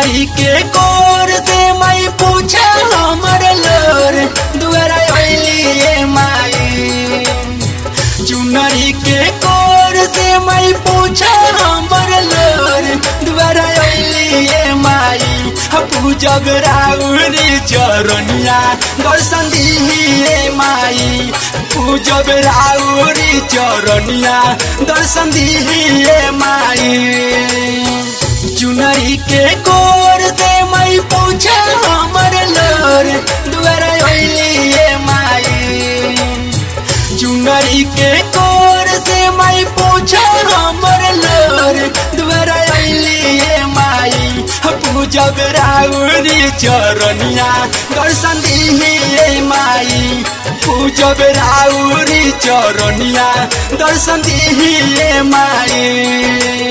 चुनरी के कोर से मैं पूछा हमर लोर दुआरा अइली माई चुनरी के कोर से मैं पूछा हमर लोर दुआरा अइली माई पूजब राउरी चरनिया दर्शन दिहिए माई पूजब राउरी चरनिया दर्शन दिहिए माई चुनरी के कोर से मैं पूछा हमर लोर दुआरा अइली माई चुनरी के कोर से मैं पूछा हमर लोर दुआरा अइली माई पूजब राउरी चरनिया दर्शन दिहिए माई पूजब राउरी चरनिया दर्शन दिहिए माई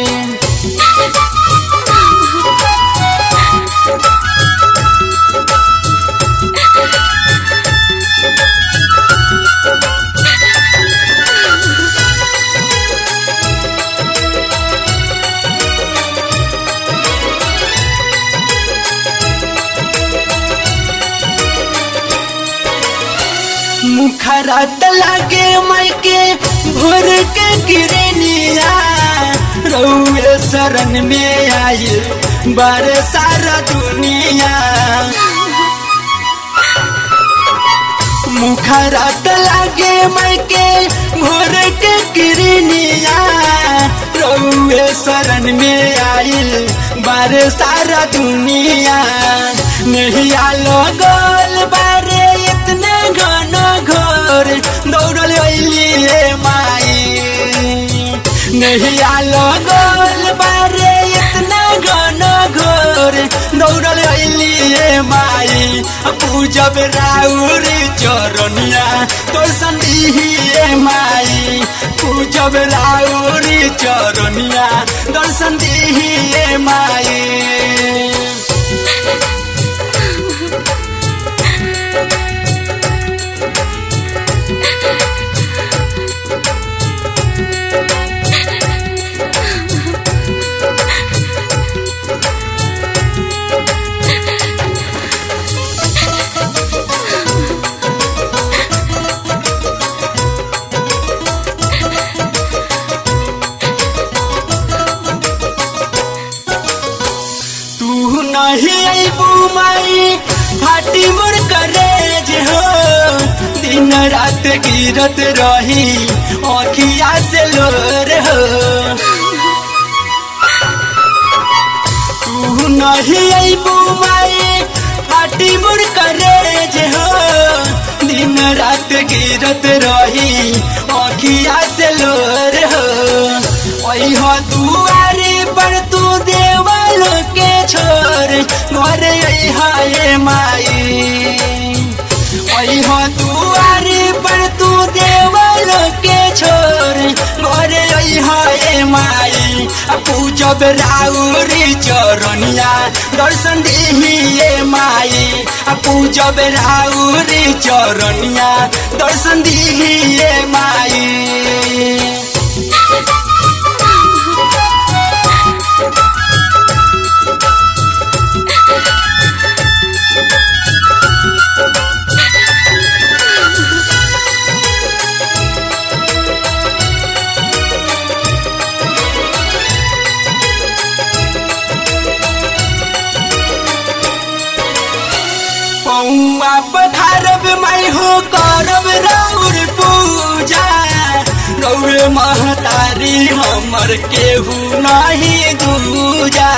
मुखरा लागे मायके भोर के गिरनिया रउए शरण में आई बार सारा दुनिया मुखरा लागे मायके भोर के गिरनिया रउए शरण में आइल बार सारा दुनिया नहीं आलो गोल बारे इतने घन घोर दौड़ल अइली माई नहीं आलो गोल बारे इतना घन घोर दौड़ल अइली माई पूजब राउरी चरनिया तो संदिहिए माई पूजब राउरी चरनिया दर्शन दिहिए माई तू नहीं अबू माई फाटी मोर करेज हो दिन रात गिरत रही अखिया से लोर हो तू नहीं अबू माई फाटी मोर करेज हो दिन रात गिरत रही अखिया से लोर हो ओई हो दुआरे पर तू देवल के छोर घर हाय माई ओई हो दुआरे पर तू देवल के छोर घर हाय माई पूजब राउरी चरनिया दर्शन दिहिए माई पूजब राउरी चरनिया दर्शन दिहिए माई पौआ पधारब माई हो करब राउर पूजा रौर महतारी हमर केहू नहीं दूजा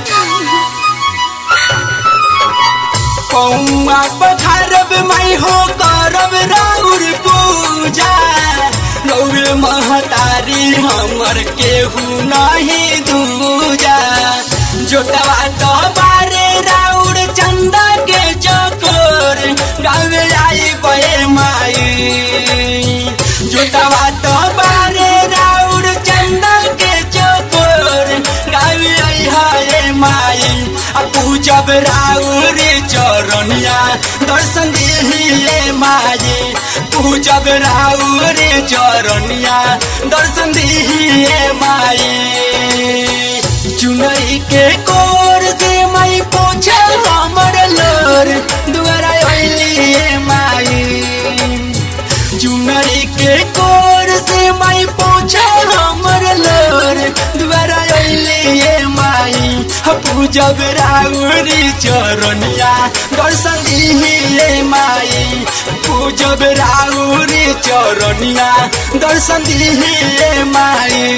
पौआ पधारब माई हो करब राउर पूजा रौर महतारी हमर केहू नहीं दूजा जोटवा तो बारे राउर चंदा के चकोर गावे आई बे माई जोटवा तो बारे राउर चंदा के चकोर गावे आई हाय माई आ पूजब राउर चरनिया दर्शन दिहिए माई पूजब राउर चरनिया दर्शन दिहिए माई चुनरी के कोर से मैं पूजब राउरी चरनिया दर्शन दिहे माई पूजब राउरी चरनिया दर्शन दिहे माई